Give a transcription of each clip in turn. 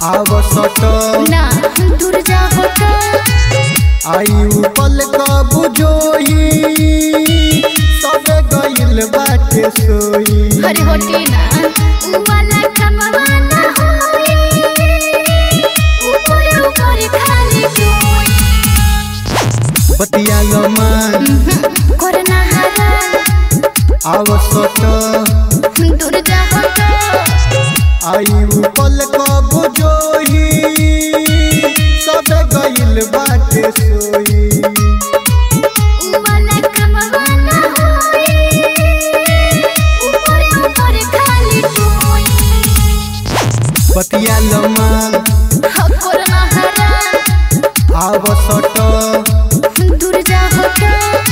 आवसट ना दूर जा हटो आयु पल कब जोई सबे गइल बाटे सोई अरे होटी ना उ वाला कमवा ना होई ऊपर ऊपर खाली कोई बतिया लमान करना हरा आवसट दूर जा हटो आयु पल कब जोई सबे गइल बाटे सोई उ वाला कमवा ना होई ऊपर ऊपर खाली कोई बतिया लमान करना हरा आवसट दूर जा हटो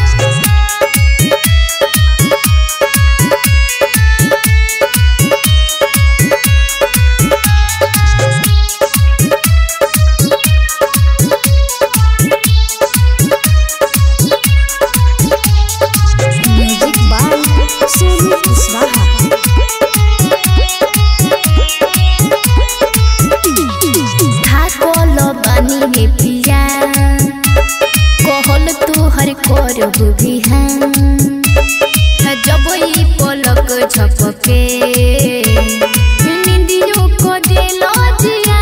म्यूजिक बाय सोनू कुशवाहा थाकल बानी हे पिया कहल तोहर करब बिहान जब ई पलक झपके निंदियो को दिल जिया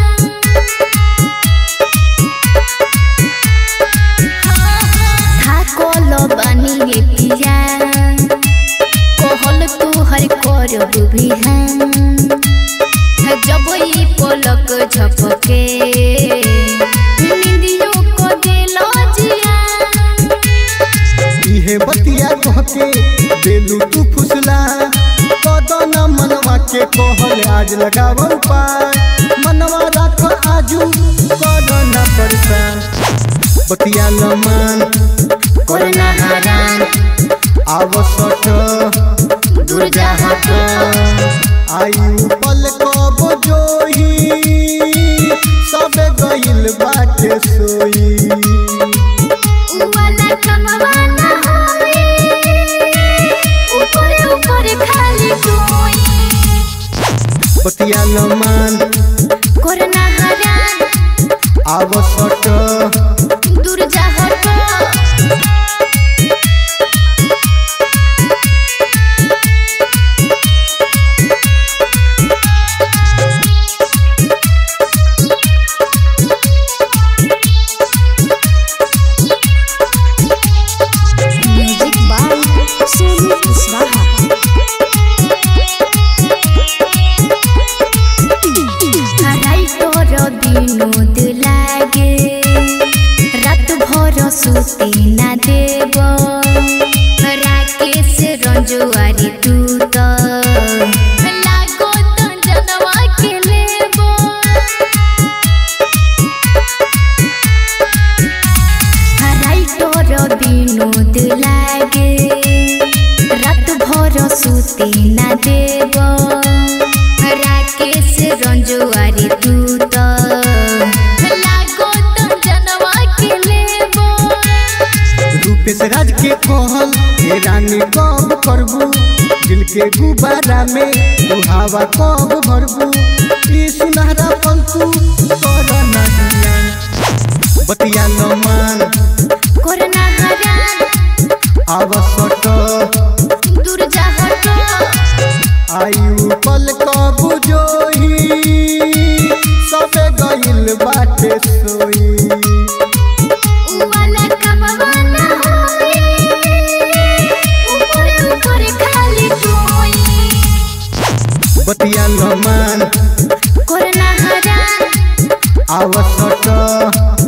थाकल बानी हे पिया कहल तोहर करब बिहान जब ई पलक झपके निंदियो को दिल जिया इहे बतिया कहके देलू तू फुसला कदन मनवा के कहल आज लगाव पाय मनवा राख आजू कदन परेशान बतिया लमान करना हरान आवसट दूर जा हटो आयु पल कब जोही सबे गइल बाटे सोई उ वाला कमवा ना होई ऊपर ऊपर खाली कोई बतिया लमान करना हरान आवसट दूर जा हटो म्यूजिक बाय सोनू कुशवाहा हराई तोर विनोद लागे रात भर सुते ना देव राकेश रंजुआरी तू तो लागो तो जनवा के लेबो हराई तोर विनोद लागे रात भर सुते ना देव राकेश रंजुआरी तू तो लागो तो जनवा के लेबो रूपेश राज के कहल हे रानी कब करबू दिल के गुब्बारा में तू हवा कब भरबू ई सुनहरा पंतु कर नदिया बतिया लमान करना हरान आवसट दूर जा हटो आयु पल कब जोही सबे गइल बाटे सोई उ वाला कमवा ना होई ऊपर ऊपर खाली कोई बतिया लमान करना हरान आवसट